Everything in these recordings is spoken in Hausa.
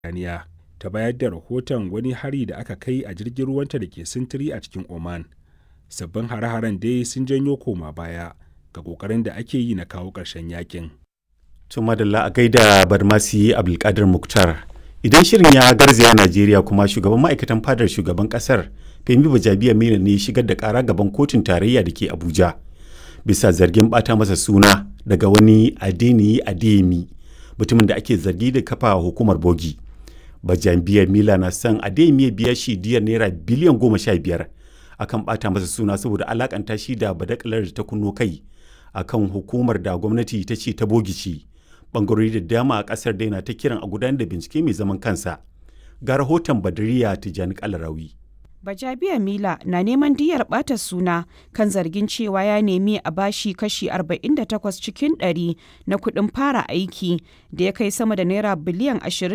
Birtaniya ta bayar da rahoton wani hari da aka kai a jirgin ruwanta da ke sintiri a cikin Oman. Sabbin hare-haren dai sun janyo koma baya ga ƙoƙarin da ake yi na kawo ƙarshen yakin. To madalla a gaida Barmasi Abdulkadir Muktar. Idan shirin ya garzaya Najeriya kuma shugaban ma'aikatan fadar shugaban kasar Femi Bajabiya Mila ne shigar da kara gaban kotun tarayya da ke Abuja. Bisa zargin bata masa suna daga wani Adeniyi Adeyemi mutumin da ake zargi da kafa hukumar bogi. Bajabiya Mila na son Adeyemi ya biya shi diyar naira biliyan goma sha biyar akan bata masa suna saboda alakanta shi da badakalar da ta kunno kai akan hukumar da gwamnati ta ce ta bogi ce. bangarori da dama a kasar daina ta kiran a gudanar da bincike mai zaman kansa ga rahoton badariya tijjani kalarawi Bajabiya Mila na neman diyar ɓata suna kan zargin cewa ya nemi a bashi kashi 48 cikin 100 na kuɗin fara aiki da ya kai sama da naira biliyan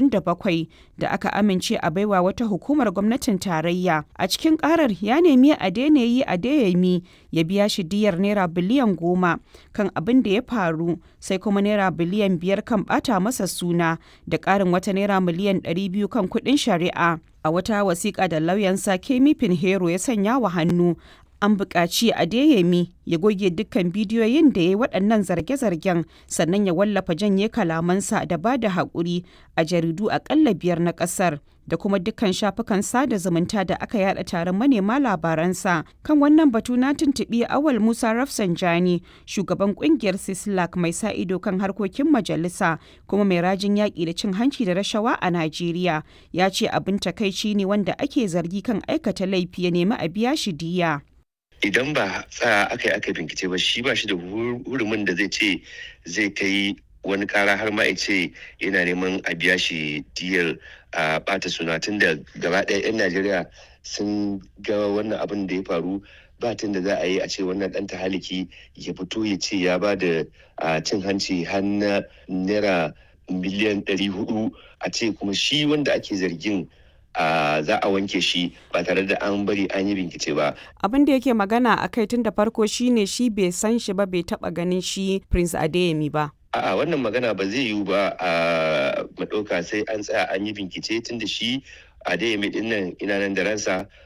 27 da aka amince a baiwa wata hukumar gwamnatin tarayya. A cikin ƙarar ya nemi a daina yi a dayami ya biya shi diyar naira biliyan 10 kan abin da ya faru sai kuma naira biliyan 5 kan ɓata masa suna da ƙarin wata naira miliyan 200 kan kuɗin shari'a. a wata wasiƙa da lauyansa Kemi Pinheiro ya sanya wa hannu an buƙaci Adeyemi ya goge dukkan bidiyoyin da ya yi waɗannan zarge-zargen sannan ya wallafa janye kalamansa da ba da haƙuri a jaridu aƙalla biyar na ƙasar da kuma dukkan shafukan sada zumunta da aka yada taron manema labaransa kan wannan batu na tuntuɓi awal musa rafsanjani shugaban ƙungiyar sislak mai sa ido kan harkokin majalisa kuma mai rajin yaƙi da cin hanci da rashawa a najeriya ya ce abin takaici ne wanda ake zargi kan aikata laifi ya nemi a biya shi diya idan ba tsaya aka yi aka bincike ba shi ba shi da hurumin da zai ce zai kai wani kara har ma ce yana neman a biya shi diyar a bata suna tun da gaba ɗaya 'yan najeriya sun ga wannan abin da ya faru ba tun da za a yi a ce wannan ɗan tahaliki ya fito ya ce ya ba da cin hanci har na naira miliyan ɗari hudu a ce kuma shi wanda ake zargin Uh, za a wanke shi ba tare da an bari an yi bincike ba. Abin da yake magana a kai tun da farko shine shi bai san shi ba bai taba ganin shi Prince Adeyemi ba. A'a wannan magana ba zai yiwu ba a maɗauka sai an tsaya an yi bincike tun da shi Adeyemi din nan ina nan da ransa